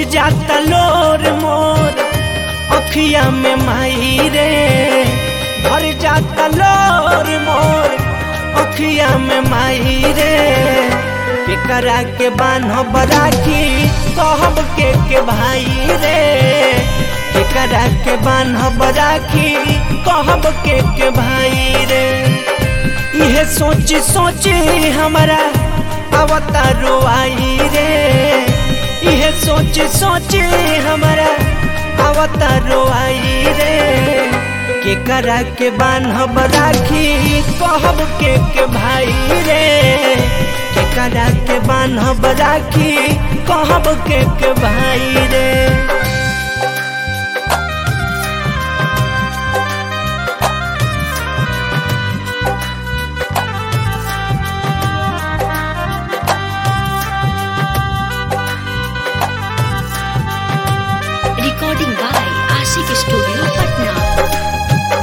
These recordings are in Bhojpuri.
जाता लोर मोर अखिया में माई रे भर जाता लोर मोर अखिया में माई रे केकरा के बान्हब राखी कहब के के भाई रे केकरा के बान्हब राखी कहब के के भाई रे इहे सोच सोच हमारा अवतारो आई रे इहे सोच सोच हमारा अवतारो आई रे केकरा के बान्हब राखी कहब के के भाई रे केकरा के बान्हब राखी कहब के के भाई रे Recording by Ashik Studio, Patna.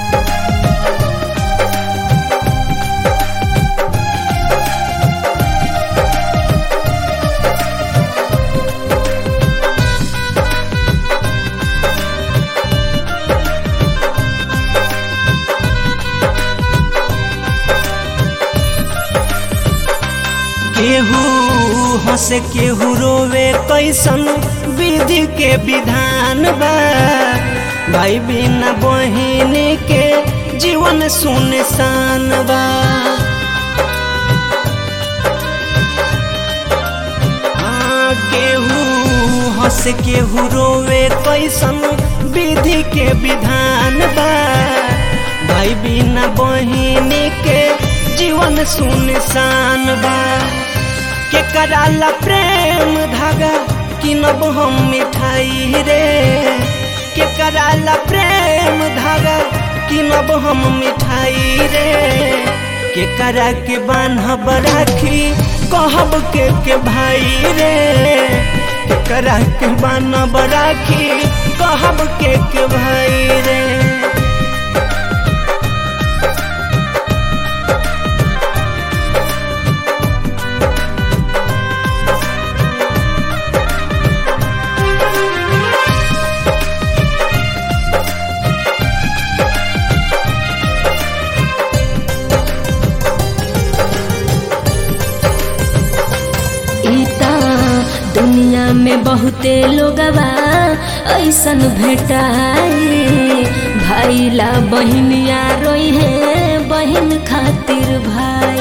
केहू हंसे केहू रोवे कैसन विधि के विधान बा भाई बिना बहिन के जीवन सुनसान बा हाँ, केहू हंस केहू रोवे कैसन विधि के विधान बा भाई बिना बहिन के जीवन सुनसान बा के कराला प्रेम धागा किनब हम मिठाई रे के कराला प्रेम धागा किनब हम मिठाई रे के करा के बान्हब राखी कहब के के भाई रे के करा के बान्हब राखी कहब के के भाई रे इता दुनिया में बहुते लोगवा ऐसन भेटाई भाई ला बहिनिया रोई है बहिन खातिर भाई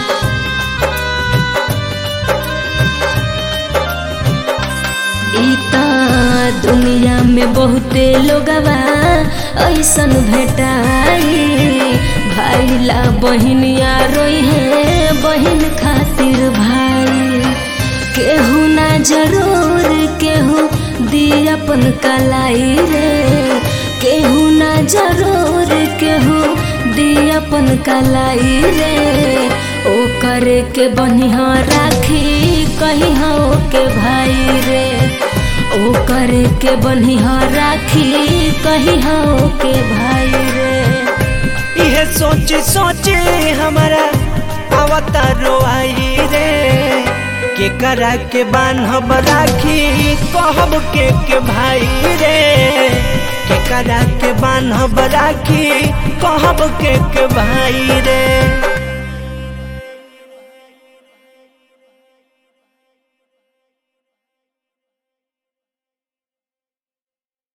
इता दुनिया में बहुते लोगवा ऐसन भेटाई भाई ला बहिनिया रोई है बहिन खातिर भाई केहू ना जरूर केहू दी अपन कलाई रे केहू ना जरूर केहू दी अपन कलाई रे ओ करे के बनिहा राखी कही हो के भाई रे ओ करे के बनिहा राखी कही हो के भाई रे इहे सोच सोच हमारा अवतारो आई रे के करा के बान्हब राखी कहब के के भाई रे के करा के बान्हब राखी कहब के के भाई रे